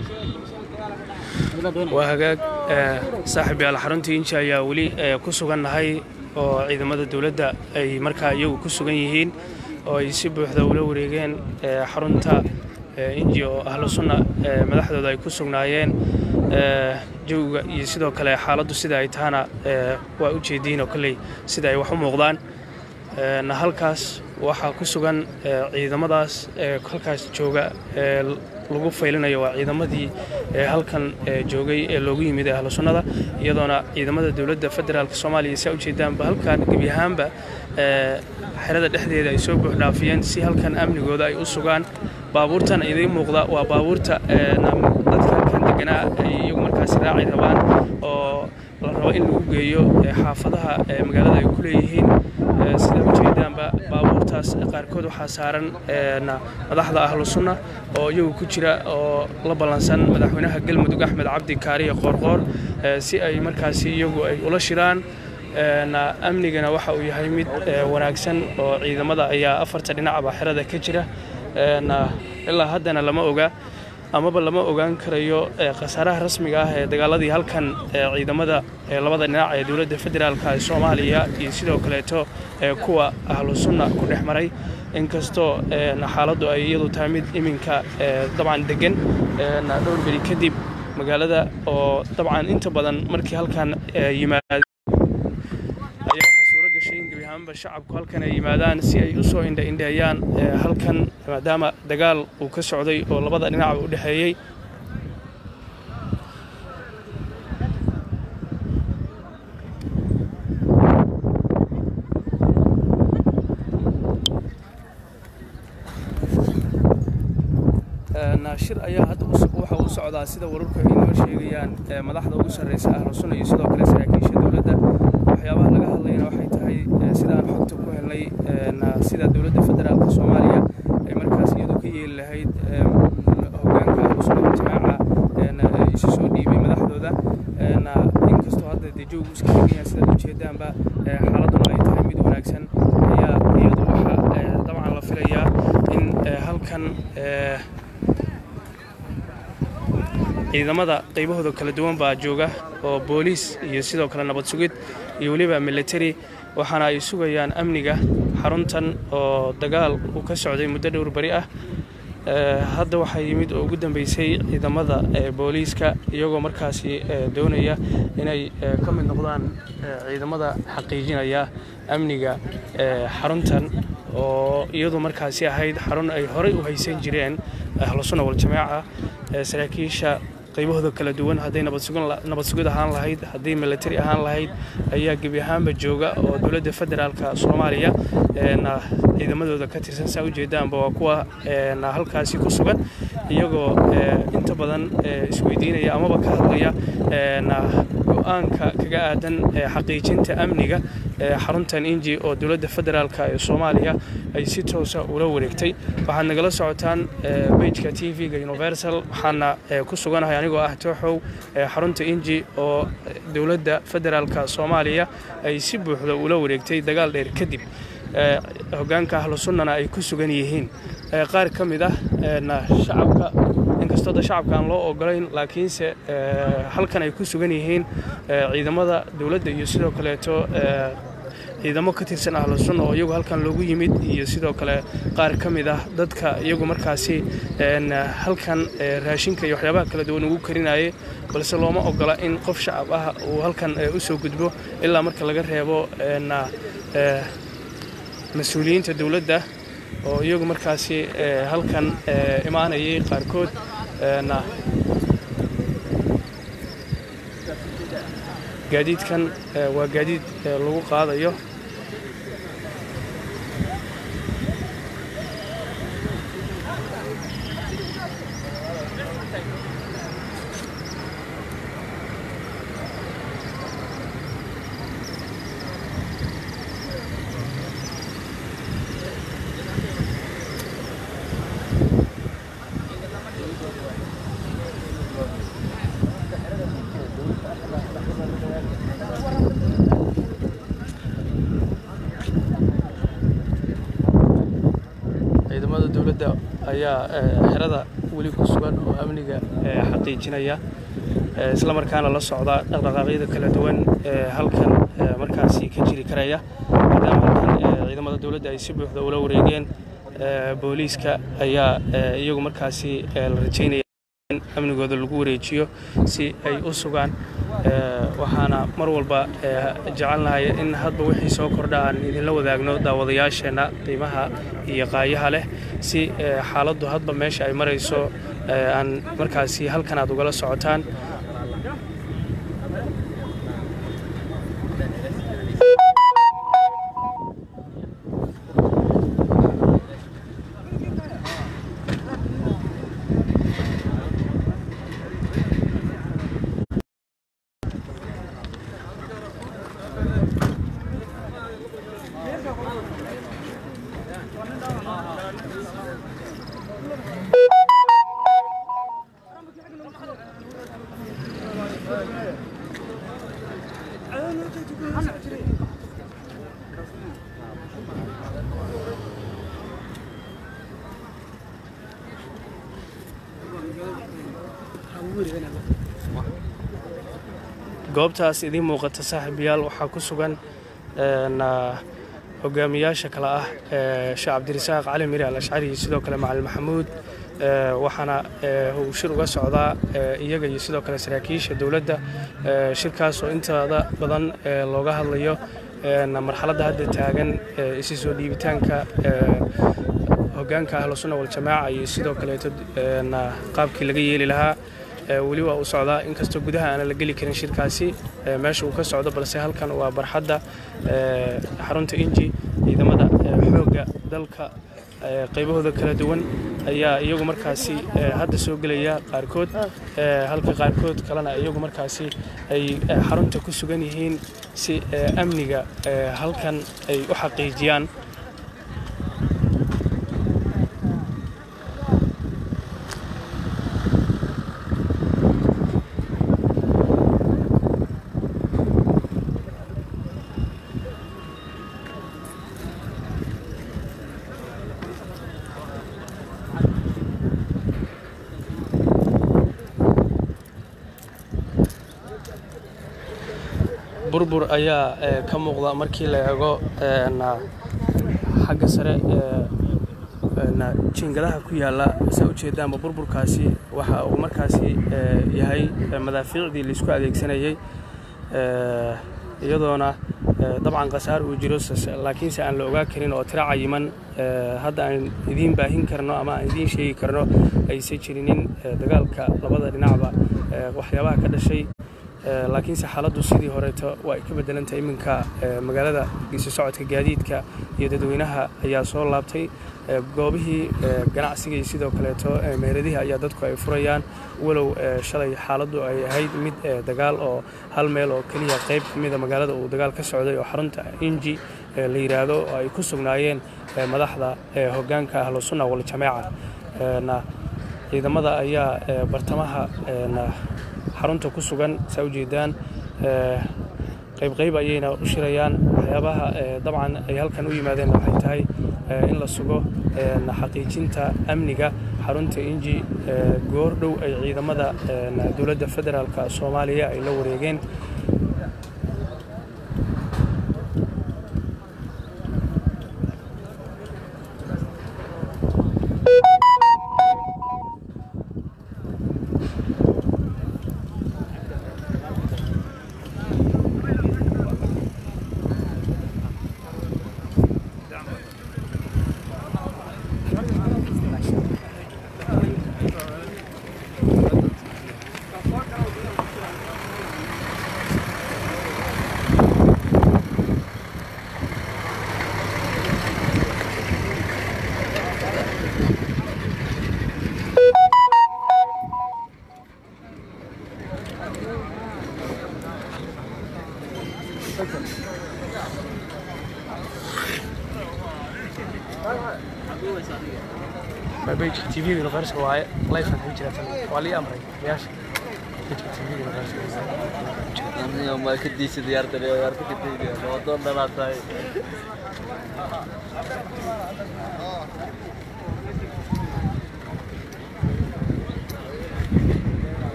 waa hagaag saaxiib yaal xaruntii inji ayaa weli ku sugannahay oo ciidamada dowladda ay markaa iyagu ku sugan yihiin oo ay si buuxda ula wareegeen xarunta inji oo ahlu sunna madaxdooda ay ku sugnaayeen jawiga iyo sidoo kale xaaladdu sida ay tahana waa u jeediin oo kolley sida ay wax u muuqdaan halkaas waxaa ku sugan ciidamadaas halkaas jooga lagu faylinayo waa ciidamadii halkan joogay ee loogu yimid ee ahlu sunnada iyadoona ciidamada dowladda federaalk soomaaliya saa ujeedaanba halkan gebi ahaanba xerada dhexdeeda ay soo buuxdhaafiyeen si halkan amnigooda ay u sugaan baabuurtan idiin muuqda waa baabuurta dadka halkan deganaa ay iyagu markaasi raaci rabaan oo la rabo in lagu geeyo xaafadaha magaalada ay ku leeyihiin sida ujeedaanba baabuurtaas qaarkood waxaa saaran madaxda ahlu sunna oo iyagu ku jira oo la ballansan madaxweynaha galmudug axmed cabdi kaariye qoorqoor si ay markaasi iyagu ay ula shiraan amnigana waxa uu yahay mid wanaagsan oo ciidamada ayaa afarta dhinacba xerada ka jira ilaa haddana lama oga amaba lama ogaan karayo khasaaraha rasmiga ah ee dagaaladii halkan ciidamada labada dhinac ee dowladda federaalk ee soomaaliya iyo sidoo kaleeto kuwa ahlu sunna ku dhex maray inkastoo xaaladdu ay iyadu tahay mid iminka dabcan degan dhowr beri kadib magaalada oo dabcan inta badan markii halkan yimaad ayaa waxaa suuro gashay in gebi ahaanba shacabku halkan ay yimaadaan si ay u soo indhaindheeyaan halkan maadaama dagaal uu ka socday oo labada dhinacba u dhexeeyey shir ayaa hadda waxa u socdaa sida wararku ay noo sheegayaan madaxda ugu sarreysa ahlu sunna iyo sidoo kale saraakiisha dowladda waxyaabaha laga hadlayna waxay tahay sidaan xogta ku helnay sida dowladda federaalka soomaaliya ay markaas iyadu ka yeeli lahayd hogaanka ahlu sunna waljamaaca isu soo dhiibay madaxdooda inkastoo hadda dee joogu iska degan yahay sidaad ujeedaanba xaaladuna ay tahay mid wanaagsan ayaa iyadu waxa dabcan la filayaa in halkan ciidamada qaybahooda kala duwan baa jooga oo booliis iyo sidoo kale nabad sugid iyo weliba military waxaana ay sugayaan amniga xaruntan oo dagaal uu ka socday muddo dhowr beri ah hadda waxaa yimid oo ugu dambeysay ciidamada booliiska iyagoo markaasi doonaya inay ka mid noqdaan ciidamada xaqiijinaya amniga xaruntan oo iyadu markaasi ahayd xarun ay horey u haysan jireen ahlu sunna waljamaaca saraakiisha qaybahooda kala duwan hadday nabad sugid ahaan lahayd hadday military ahaan lahayd ayaa gebi ahaanba jooga oo dowladda federaalka soomaaliya ciidamadooda ka tirsan saa ujeedaanba waa kuwa halkaasi ku sugan iyagoo inta badan isweydiinaya amaba ka hadlaya go-aanka kaga aadan xaqiijinta amniga xaruntan inji oo dowladda federaalka ee soomaaliya ay si toosa ula wareegtay waxaad nagala socotaan bejka t v-ga universal waxaana ku suganahay anigoo ah tooxow xarunta inji oo dowladda federaalka soomaaliya ay si buuxda ula wareegtay dagaal dheer kadib hogaanka ahlu sunnana ay ku sugan yihiin qaar ka mid ah shacabka inkastoo da shacabka aan loo ogolayn laakiinse halkan ay ku sugan yihiin ciidamada dowladda iyo sidoo kaleeto ciidamo ka tirsan ahlu sunna oo iyagu halkan loogu yimid iyo sidoo kale qaar ka mid ah dadka iyagu markaasi halkan raashinka iyo waxyaabaha kala duwan ugu karinayay balse looma ogola in qof shacab ah uu halkan u soo gudbo ilaa marka laga reebo mas-uuliyiinta dowladda oo iyagu markaasi halkan imaanayay qaarkood gaadiidkan waa gaadiid lagu qaadayo ciidamada dowladda ayaa xerada weli ku sugan oo amniga xaqiijinaya isla markaana la socda dhaqdhaqaaqyada kala duwan ee halkan markaasi ka jiri karaya maadaama halkan ciidamada dowladda ay si buuxda ula wareegeen booliiska ayaa iyagu markaasi la rajaynaya in amnigooda lagu wareejiyo si ay u sugaan waxaana mar walba jecelnahay in hadba wixii soo kordha aan idinla wadaagno daawadayaasheenna qiimaha iyo qaayaha leh si xaaladdu hadba meesha ay marayso aan markaasi halkan aad ugala socotaan goobtaas idiin muuqata saaxiibayaal waxaa ku sugan hogaamiyaasha kale ah sheekh cabdirasaaq cali miri al ashcari iyo sidoo kale macalin maxamuud waxaana uu shir uga socdaa iyaga iyo sidoo kale saraakiisha dowladda shirkaas oo intaada badan looga hadlayo marxaladda hadda taagan isi soo dhiibitaanka hogaanka ahlu sunna waljamaaca iyo sidoo kaleeto qaabkii laga yeeli lahaa weli waa uu socdaa inkastoo gudaha aanan la geli karin shirkaasi meesha uu ka socdo balse halkan waa barxadda xarunta inji ciidamada xoogga dalka qaybahooda kala duwan ayaa iyagu markaasi hadda soo gelaya qaarkood halka qaarkood kalena iyagu markaasi ay xarunta ku sugan yihiin si amniga halkan ay u xaqiijiyaan burbur ayaa ka muuqda markii la eego xagga sare jiingadaha ku yaalla saa ujeedaanba burburkaasi waxa uu markaasi yahay madaafiicdii laisku adeegsanayey iyadoona dabcan khasaar uu jiro laakiinse aan la ogaa karin oo tiro cayiman hadda aan idiin baahin karno ama aan idiin sheegi karno aysan jirinin dagaalka labada dhinacba waxyaabaha ka dhashay laakiinse xaaladdu sidii horeeto waa ay ka beddelantahay iminka magaalada giiso socodka gaadiidka iyo dadweynaha ayaa soo laabtay goobihii ganacsiga iyo sidoo kaleeto meheradihii ayaa dadku ay furayaan walow shalay xaaladdu ay ahayd mid dagaal oo hal meel oo keliya qayb ka mida magaalada uu dagaal ka socday oo xarunta inji la yidhaahdo oo ay ku sugnaayeen madaxda hoggaanka ahlu sunna waljamaaca ciidamada ayaa bartamaha xarunta ku sugan saa ujeedaan qaybqayb ayayna u shirayaan waxyaabaha dabcan ay halkan u yimaadeen waxay tahay in la sugo xaqiijinta amniga xarunta inji goor dhow ay ciidamada dowladda federaalka soomaaliya ay la wareegeen bejka tvga universka waaye lifean ku jira tan waa lii amray yaasha bejka tvga universka ma ka diisa diyaartan diyaarta ka dayniya wadoon dhanaa tahay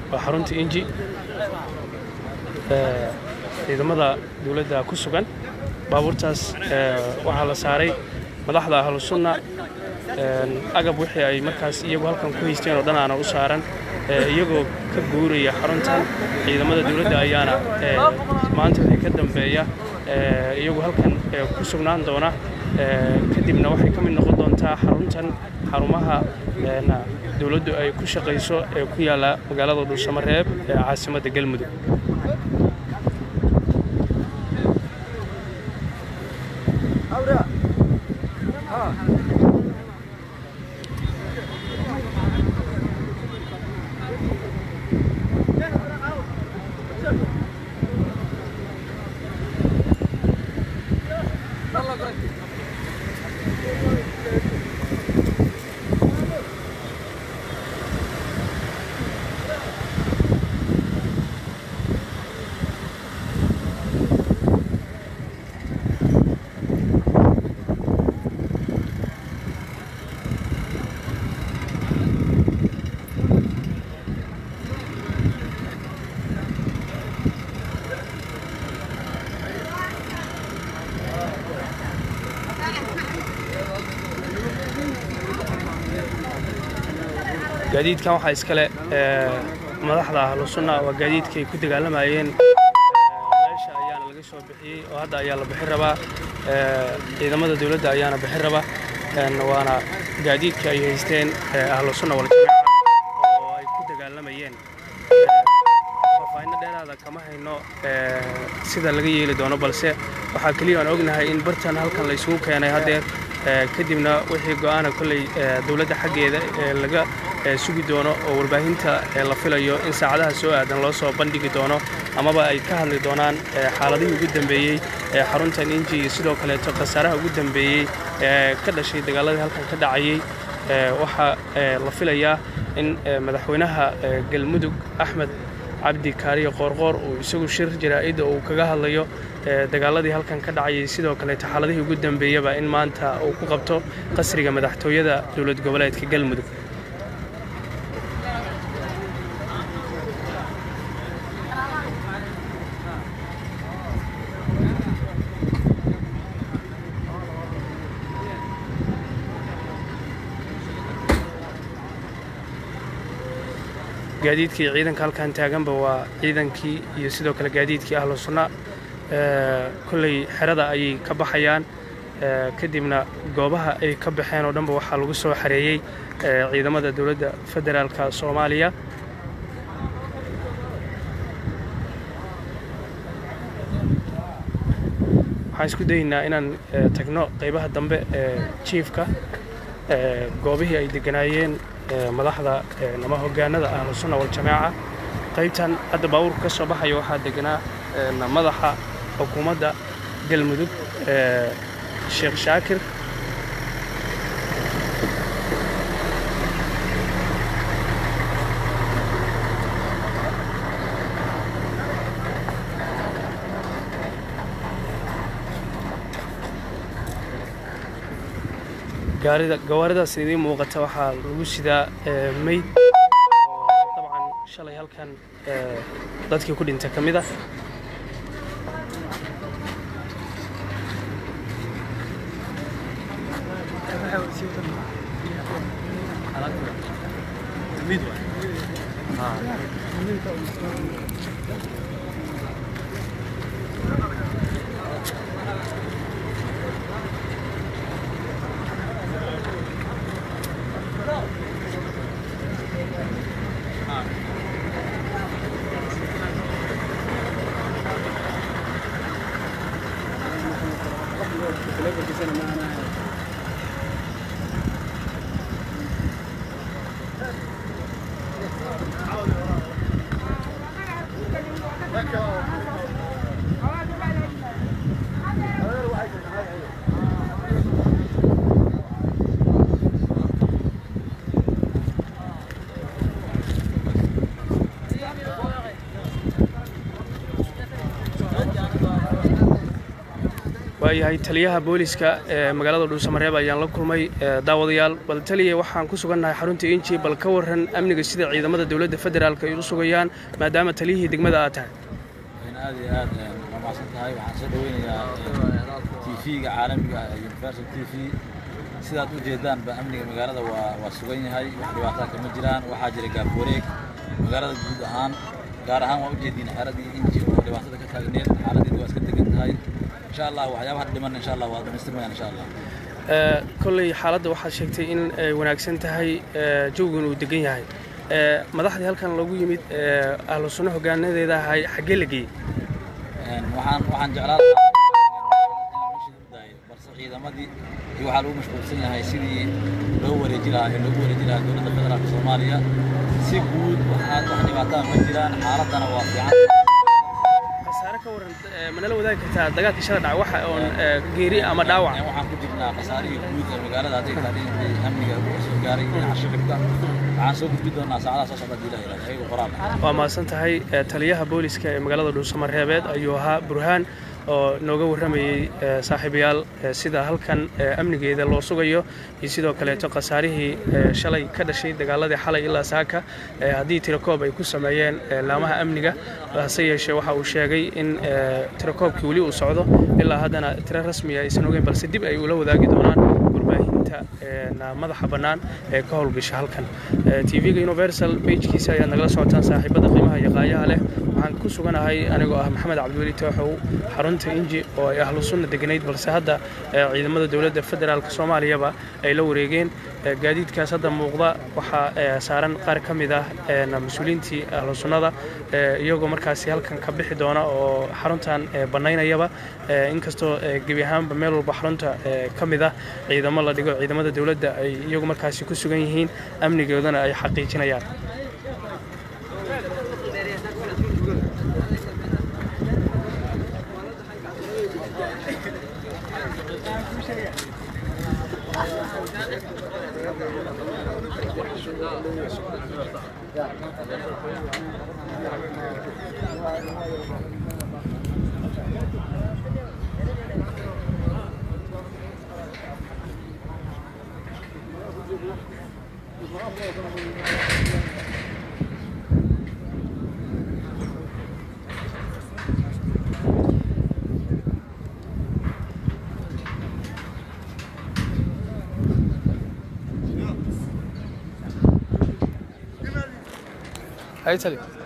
waa xarunta inji ciidamada dowladda ku sugan baabuurtaas waxaa la saaray madaxda ahlu sunna agab wixii ay markaas iyagu halkan ku haysteen oo dhan aana u saaran iyagoo ka guuraya xaruntan ciidamada dowladda ayaana maanta wixii ka dambeeya iyagu halkan ku sugnaan doona kadibna waxay ka mid noqon doontaa xaruntan xarumaha dowladdu ay ku shaqayso ee ku yaalla magaalada dhuusamareeb ee caasimadda galmudug gaadiidkan waxaa iskale madaxda ahlu sunna waa gaadiidka ay ku dagaalamayeen meesha ayaana laga soo bixiyey oo hadda ayaa la bixin rabaa ciidamada dowladda ayaana bixin raba waana gaadiidka ay haysteen ahlu sunna waljamaaca oo ay ku dagaalamayeen faahfaahinno dheeraada kama hayno sida laga yeeli doono balse waxaa keliya aan ognahay in bartan halkan la isugu keenay haddeer kadibna wixii go'aana kolley dowladda xaggeeda laga sugi doono oo warbaahinta la filayo in saacadaha soo aadan loo soo bandhigi doono amaba ay ka hadli doonaan xaaladihii ugu dambeeyey ee xaruntan inji iyo sidoo kaleeto khasaaraha ugu dambeeyey ee ka dhashay dagaaladii halkan ka dhacayey waxaa la filayaa in madaxweynaha galmudug axmed cabdi kaariyo qoorqoor uu isagu shir jaraa'idda uu kaga hadlayo dagaaladii halkan ka dhacayay sidoo kaleeto xaaladihii ugu dambeeyaba in maanta uu ku qabto qasriga madaxtooyada dowlad goboleedka galmudug gaadiidkii ciidanka halkan taaganba waa ciidankii iyo sidoo kale gaadiidkii ahlu sunna kolley xerada ayay ka baxayaan kadibna goobaha ay ka baxeen oo dhanba waxaa lagu soo xareeyey ciidamada dowladda federaalka soomaaliya waxaan isku dayeynaa inaan tagno qaybaha dambe ee jiifka goobihii ay degganaayeen madaxda ama hogaanada ahlu sunna waljamaaca qaybtan hadda baabuurka ka soo baxaya waxaa deganaa madaxa xukuumadda galmudug sheekh shaakir gawaaridaas idiin muuqata waxaa lagu sidaa meyd oo dabcan shalay halkan dadkii ku dhinta ka mid ah waayahay taliyaha booliska ee magaalada dhuusamareeb ayaan la kulmay daawadayaal bal taliya waxaan ku sugannahay xarunta inji bal ka waran amniga sida ciidamada dowladda federaalk ay u sugayaan maadaama taliyihii degmada aad tahay aad iyo aad waa mahadsan tahay waxaan soo dhaweynayaa tv-ga caalamiga ah universal t v sidaad u jeedaanba amniga magaalada waa waa sugan yahay wax dhibaataa kama jiraan waxaa jira gaaf wareeg magaalada guud ahaan gaar ahaan waa ujeediin xeeradii inji oo dhibaatada ka taagneed xaaladeedu waa iska degan tahay insha allah waxyaabaha dhiman insha allah waa dhamaystirmayaan insha allah kolley xaaladda waxaad sheegtay in ay wanaagsan tahay jawgan uu degan yahay madaxdii halkan lagu yimid ahlu sunno hogaanadeeda ahay xaggee la geeyey waxaan waxaan jeclaa balse ciidamadii iyo waxaa lagu mashquulsan yahay sidii loo wareeji lahaa ee loogu wareeji lahaa dowladda federaalka soomaaliya si guud waxaa wax dhibaataa ma jiraan xaaladdana waa fiican khasaare ka waran manala wadaagi kartaa dagaalka shala dhaca waxa oon geeri ama dhaawac waxaan ku jirnaa khasaarihii guud ee magaalada hadday tahay dhinacii amniga soo gaaray dhinaca shicibka waxaan soo gudbi doonaa saacadaha soo socda diilaha ilaah ayagu qoraal waa mahadsan tahay taliyaha booliska ee magaalada dhuusamareebeed ayuu ahaa burhaan oo nooga warramayey saaxiibayaal sida halkan amnigeeda loo sugayo iyo sidoo kaleeto khasaarihii shalay ka dhashay dagaaladii xalay ilaa saaka haddii tirakoob ay ku sameeyeen laamaha amniga hase yeeshee waxa uu sheegay in tirakoobkii weli uu socdo ilaa haddana tiro rasmiya aysan ogeyn balse dib ay ula wadaagi doonaan warbaahinta madaxa bannaan ee ka howlgasha halkan tv-ga universal bejkiisa ayaad nagala socotaan saaxiibada qiimaha iyo qaayaha leh waxaan ku suganahay anigoo ah maxamed cabdiweli tooxow xarunta inji oo ay ahlu sunna deganayd balse hadda ciidamada dowladda federaalk soomaaliyaba ay la wareegeen gaadiidkaas hadda muuqda waxaa saaran qaar ka mid ah mas-uuliyiintii ahlu sunnada iyagoo markaasi halkan ka bixi doona oo xaruntan bannaynayaba inkastoo gebi ahaanba meel walba xarunta ka mid ah ciidamo la dhigo ciidamada dowladda ay iyagu markaasi ku sugan yihiin amnigoodana ay xaqiijinayaan Aí, Thalita.